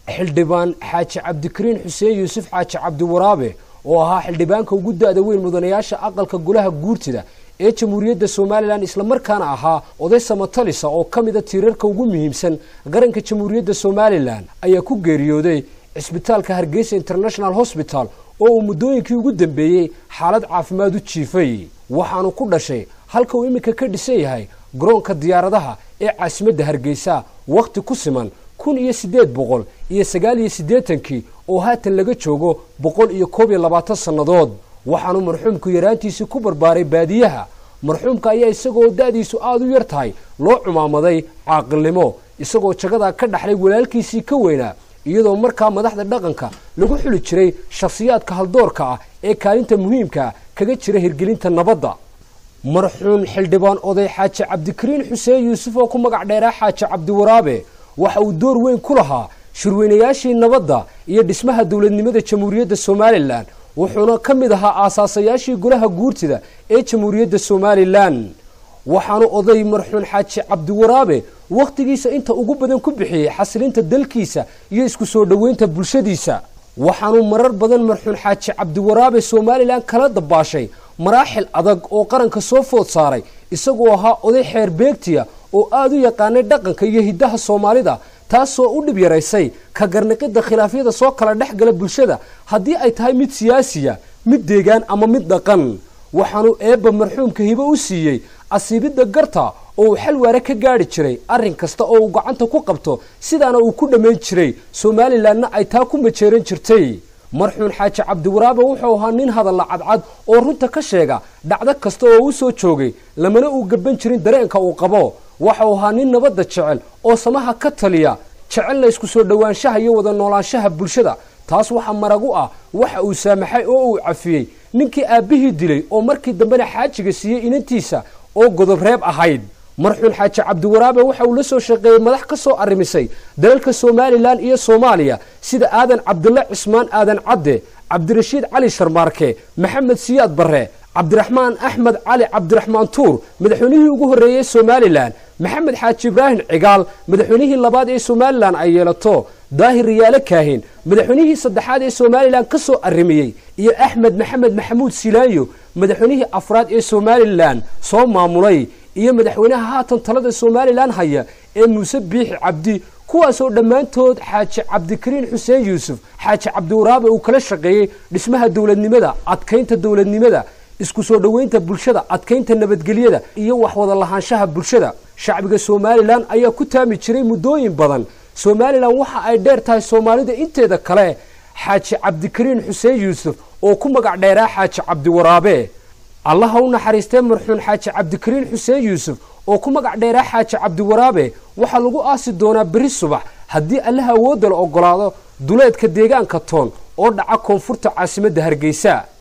xildhibaan xaaji cabdikariin xuseen yuusuf xaaji cabdiwaraabe oo ahaa xildhibaanka ugu da-da weyn mudanayaasha aqalka golaha guurtida ee jamhuuriyadda somalilan islamarkaana ahaa oday samatalisa oo ka mida tiirarka ugu muhiimsan qaranka jamhuuriyadda somalilan ayaa ku geeriyooday cisbitaalka hargeysa international hosbital oo uu muddooyinkii ugu dambeeyey xaalad caafimaad u jiifay waxaanu ku dhashay halka uu iminka ka dhisan yahay garoonka diyaaradaha ee caasimadda hargeysa wakhti ku siman kun iyo siddeed boqol iyo sagaal iyo siddeetankii oo haatan laga joogo boqol iyo koob iyo labaatan sannadood waxaanu marxuumku yaraantiisii ku barbaaray baadiyaha marxuumka ayaa isagoo da-diisu aada u yar tahay loo cumaamaday caaqilnimo isagoo jagadaa ka dhaxlay walaalkiisii ka weynaa iyadoo markaa madaxda dhaqanka lagu xuli jiray shakhsiyaadka haldoorka ah ee kaalinta muhiimkaa kaga jira hirgelinta nabadda marxuum xildhibaan oday xaaji cabdikariin xuseen yuusuf oo ku magac dheeraa xaaji cabdiwaraabe waxa uu door weyn ku lahaa shirweynayaashii nabadda iyo dhismaha dowladnimada jamhuuriyadda somalilan wuxuuna ka mid ahaa aasaasayaashii golaha guurtida ee jamhuuriyadda somalilan waxaanu oday marxuun xaaji cabdiwaraabe wakhtigiisa inta ugu badan ku bixiyey xasilinta dalkiisa iyo isku soo dhoweynta bulshadiisa waxaanu marar badan marxuun xaaji cabdiwaraabe somalilan kala dabaashay maraaxil adag oo qaranka soo food saaray isagoo ahaa oday xeer beegtiya oo aada u yaqaanay dhaqanka iyo hiddaha soomaalida taasoo u dhib yaraysay ka garniqidda khilaafyada soo kala dhex gala bulshada haddii ay tahay mid siyaasiya mid deegaan ama mid dhaqan waxaanu eebba marxuumka hibo u siiyey asiibidda garta oo uu xal waare ka gaadhi jiray arrin kasta oo uu gacanta ku qabto sidaana uu ku dhammayn jiray somalilanna ay taa ku majeeran jirtay marxuun xaaji cabdiwaraabe wuxuu ahaa nin hadalla cadcad oo runta ka sheega dhacdo kasta oo u soo joogay lamana uu gaban jirin dareenka uu qabo waxau ahaa nin nabadda jecel oo samaha ka taliya jecelna isku soo dhowaanshaha iyo wada noolaanshaha bulshada taas waxaa marag u ah waxa uu saamaxay oo uu cafiyey ninkii aabbihii dilay oo markii dambena xaajiga siiyey inantiisa oo godob reeb ahayd marxuun xaaji cabdiwaraabe waxa uu la soo shaqeeyey madax ka soo arrimisay dalalka somalilan iyo soomaaliya sida aadan cabdilla cismaan aadan cadde cabdirashiid cali sharmaarke maxamed siyaad barre cabdiraxmaan axmed cali cabdiraxmaan tuur madaxweynihii ugu horreeyey somalilan maxamed xaaji ibraahim cigaal madaxweynihii labaad ee somalilan ay yeelato daahir riyaale kaahin madaxweynihii saddexaad ee somalilan ka soo arrimiyey iyo axmed maxamed maxamuud silaayo madaxweynihii afraad ee somalilan soo maamulay iyo madaxweynaha haatan talada somalilan haya ee muuse biixi cabdi kuwaasoo dhammaantood xaaji cabdikariin xuseen yuusuf xaaji cabdiwaraabe uu kala shaqeeyey dhismaha dowladnimada adkaynta dowladnimada isku soo dhoweynta bulshada adkaynta nabadgelyada iyo waxwada lahaanshaha bulshada shacbiga somalilan ayaa ku taami jiray muddooyin badan somalilan waxa ay dheer tahay soomaalida inteeda kale xaaji cabdikariin xuseen yuusuf oo ku magac dheeraa xaaji cabdiwaraabe allaha u naxariistee marxuun xaaji cabdikariin xuseen yuusuf oo ku magac dheeraa xaaji cabdiwaraabe waxaa lagu aasi doonaa beri subax haddii allaha awoodda la ogolaado duleedka deegaanka toon oo dhaca koonfurta caasimadda hargeysa